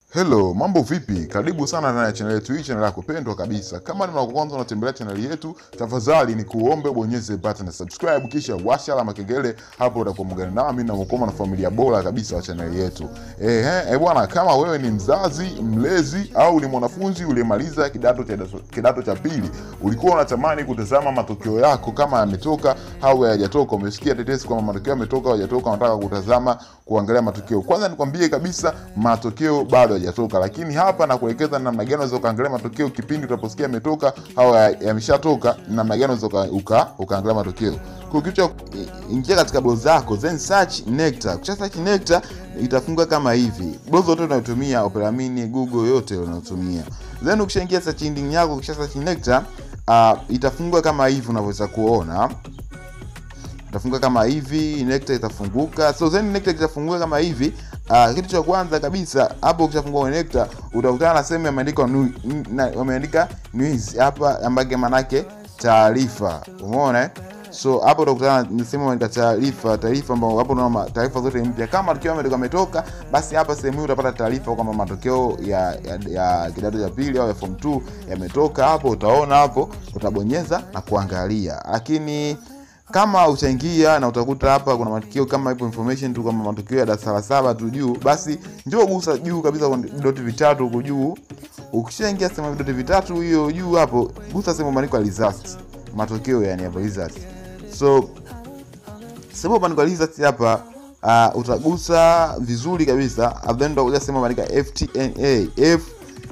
Hello, mambo vipi? Karibu sana ndani ya channel yetu hii, channel yako pendwa kabisa. Kama ni mara ya kwanza unatembelea channel yetu, tafadhali ni kuombe bonyeze button ya subscribe kisha washa alama kengele, hapo utakuwa mgani nami na mkoma na familia bora kabisa wa channel yetu. Eh eh, bwana, kama wewe ni mzazi, mlezi au ni mwanafunzi uliyemaliza kidato cha kidato cha pili, ulikuwa unatamani kutazama matokeo yako kama yametoka au hayajatoka, umesikia tetesi kwamba matokeo yametoka au hayajatoka, unataka kutazama kuangalia matokeo. Kwanza nikwambie kabisa matokeo bado hayajatoka, lakini hapa nakuelekeza namna gani unaweza ukaangalia matokeo kipindi utaposikia yametoka au ya- yameshatoka, namna gani unaweza uka- uka- ukaangalia matokeo. Kwa kitu cha ingia katika browser zako then search Nectar. Ukisha search Nectar itafunguka kama hivi. Browser yote unayotumia Opera Mini, Google yote unayotumia. Then ukishaingia search engine yako, ukisha search Nectar, uh, itafunguka kama hivi unavyoweza kuona itafunguka kama hivi Nectar itafunguka so then Nectar itafunguka kama hivi uh, kitu cha kwanza kabisa hapo ukishafungua kwenye Nectar utakutana na sehemu imeandikwa nu- n- na- wameandika news hapa ambaye manake taarifa umeona eh? so hapo utakutana na sehemu imeandika taarifa taarifa ambao hapo unaona ma- taarifa zote mpya kama matokeo yametoka yametoka basi hapa sehemu hii utapata taarifa kwamba matokeo ya, ya, ya kidato cha pili au ya form 2 yametoka hapo utaona hapo utabonyeza na kuangalia lakini kama utaingia na utakuta hapa kuna matukio kama ipo information tu kama matukio ya darasa la saba tu juu basi njoo gusa juu kabisa kwa vidoti vitatu huko juu ukishaingia sehemu ya vidoti vitatu hiyo juu hapo gusa sehemu imeandikwa results matokeo yani hapo results so sehemu imeandikwa results hapa uh, utagusa vizuri kabisa and then utakuja sehemu imeandikwa FTNA F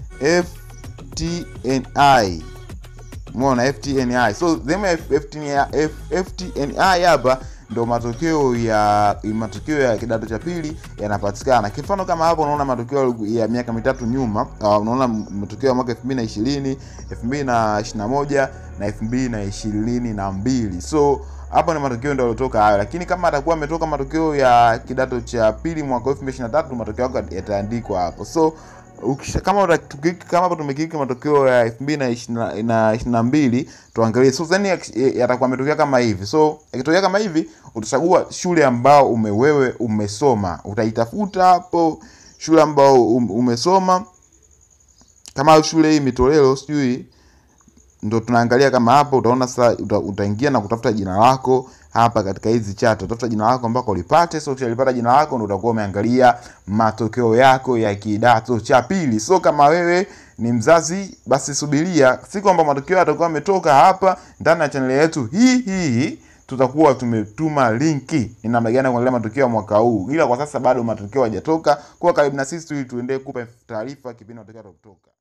FTNI umeona ftni so sehemu ya FTNI, F- ftni hapa ndo matokeo ya matokeo ya kidato cha pili yanapatikana kifano kama hapo unaona matokeo ya miaka mitatu nyuma uh, unaona matokeo ya mwaka 2020 2021 na 2022 so hapa ni matokeo ndio yaliotoka hayo lakini kama atakuwa ametoka matokeo ya kidato cha pili mwaka 2023 matokeo yako yataandikwa hapo so ukisha, kama utakiki, kama hapo tumekiki matokeo ya 2022 tuangalie so then yak- yatakuwa yametokea kama hivi so yakitokea kama hivi utachagua shule ambao ume wewe umesoma utaitafuta hapo shule ambao um- umesoma kama shule hii mitolelo sijui ndo tunaangalia kama hapa utaona sasa uta, utaingia na kutafuta jina lako hapa katika hizi chat utafuta jina lako ambako ulipate so ukishalipata jina lako ndo utakuwa umeangalia matokeo yako ya kidato cha pili so kama wewe ni mzazi basi subiria si kwamba matokeo yatakuwa yametoka hapa ndani ya chaneli yetu hii hii tutakuwa tumetuma linki ni namna gani ya kuangalia matokeo ya mwaka huu ila kwa sasa bado matokeo hayajatoka kuwa karibu na sisi ili tuendelee kupa taarifa kipindi matokeo yatakutoka